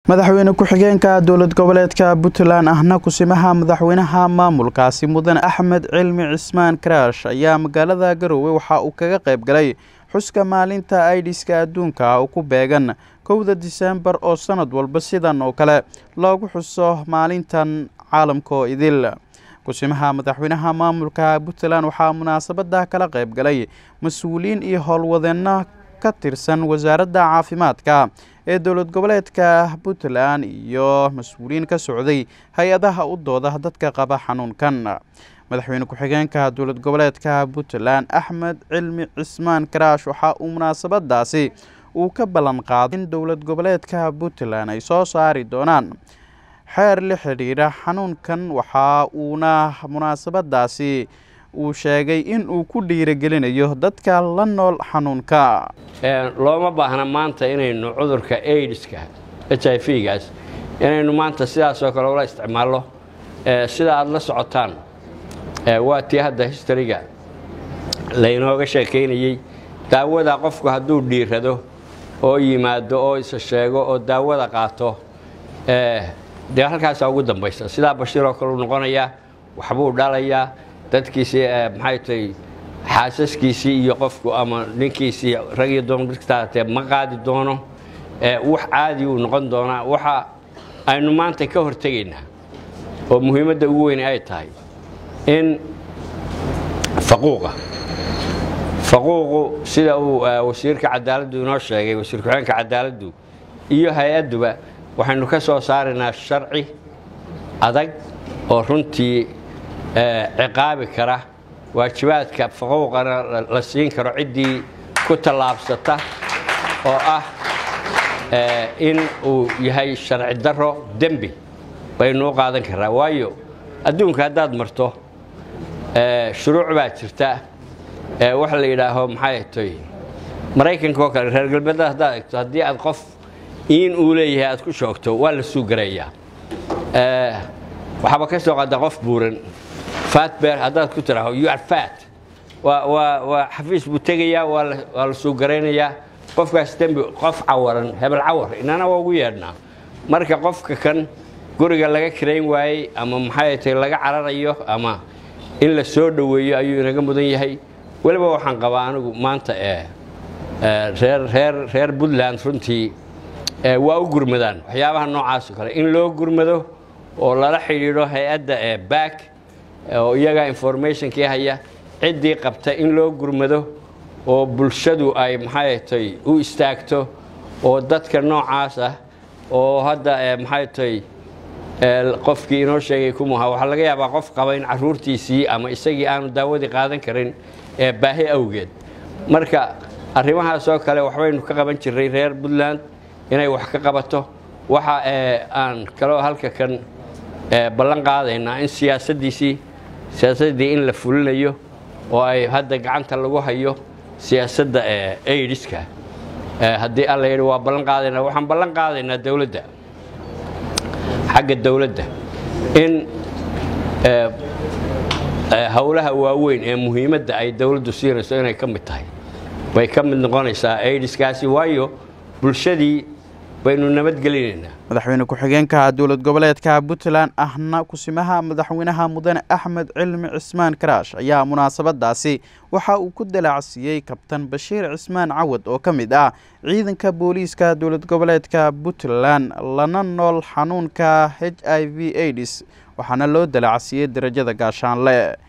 madaxweyne ku-xigeenka dowlad goboleedka puntland ahna kusimaha madaxweynaha maamulkaasi mudane axmed cilmi cismaan karaash ayaa magaalada garowe waxa uu kaga qayb galay xuska maalinta aidiska adduunka oo ku beegan kowda diseembar oo sanad walba sidan oo kale loogu xuso maalintan caalamkoo idil kusimaha madaxweynaha maamulka puntland waxaa munaasabada kala qayb galay mas-uuliyiin iyo howlwadeenno ka tirsan wasaaradda caafimaadka ee dowlad goboleedka puntland iyo mas-uuliyiin ka socday hay-adaha u dooda dadka qaba xanuunkan madaxweyne ku-xigeenka dowlad goboleedka puntland axmed cilmi cismaan karaash waxa uu munaasabadaasi uu ka ballan qaaday in dowlad goboleedka puntland ay soo saari doonaan xeer la xidhiidha xanuunkan waxa uuna munaasabadaasi uu sheegay in uu ku dhiiragelinayo dadka la nool xanuunka looma baahna maanta inaynu cudurka aidiska h i v gaas inaynu maanta sidaasoo kale ula isticmaallo sida aada la socotaan waa tii hadda histariga laynooga sheekaynayey daawada qofku hadduu dhiirado oo yimaado oo isa sheego oo daawada qaato dee halkaasaa ugu dambaysa sidaa bashiiroo kale u noqonayaa waxbuu dhalayaa dadkiisii maxay tahay xaasaskiisii iyo qofku ama ninkiisii rag iyo doon dadkataatee ma qaadi doono wax caadi uu noqon doonaa waxa aynu maanta ka hortegaynaa oo muhiimadda ugu weyn ay tahay in faquuqa faquuqu sida uu wasiirka cadaaladdu inoo sheegay wasiir ku-xeenka cadaaladdu iyo hay-adduba waxaynu ka soo saaraynaa sharci adag oo runtii ciqaabi kara waajibaadka faquuqana la siin karo ciddii ku tallaabsata oo ah in uu yahay sharci daro dembi baynu u qaadan karaa waayo adduunka haddaad marto shuruuc baa jirta waxa la yidhaaho maxay toy maraykanka oo kale reer galbeedada haddaad egto haddii aad qof in uu leeyahay aad ku shoogto waa la suugarayaa waxaaba ka soo qaada qof buuran fatbeer haddaad ku tiraho you are fat waa xafiis buu tegayaa waa la suugaraynayaa qofkaas dembi qof cawaran hebel cawar inana waa ugu yeedhnaa marka qofka kan guriga laga kirayn waayey ama maxay tahay laga cararayo ama in la soo dhoweeyo ayuu inaga mudan yahay weliba waxaan qabaa anigu maanta reer puntland runtii waa u gurmadaan waxyaabaha noocaasoo kale in loo gurmado oo lala xidhiidho hay-adda ee back oo iyaga informationkii haya ciddii qabta in loo gurmado oo bulshadu ay maxay tay u istaagto oo dadka noocaas ah oo hadda maxay tay qofkii inoo sheegay kumuha waxaa laga yaabaa qof qaba in caruurtiisii ama isagii aanu daawadii qaadan karin ee baahi awgeed marka arrimahaasoo kale waxbaynu ka qaban jirray reer puntland inay wax ka qabato waxa aan kaloo halka kan ballan qaadaynaa in siyaasaddiisii siyaasaddii in la fulinayo oo ay hadda gacanta lagu hayo siyaasadda aidiska haddii alla yidhi waa ballan qaadaynaa waxaan ballan qaadaynaa dowladda xagga dowladda in howlaha waaweyn ee muhiimadda ay dowladdu siinayso inay ka mid tahay bay ka mid noqonaysaa aidiskaasi waayo bulshadii baynu nabadgelinaynaa madaxweyne ku-xigeenka dowlad goboleedka puntland ahna kusimaha madaxweynaha mudane axmed cilmi cismaan karaash ayaa munaasabadaasi waxa uu ku dalaacsiiyey kabtan bashiir cismaan cawad oo ka mid ah ciidanka booliiska dowlad goboleedka puntland lana nool xanuunka h i v aids waxaana loo dalaacsiiyey darajada gaashaanle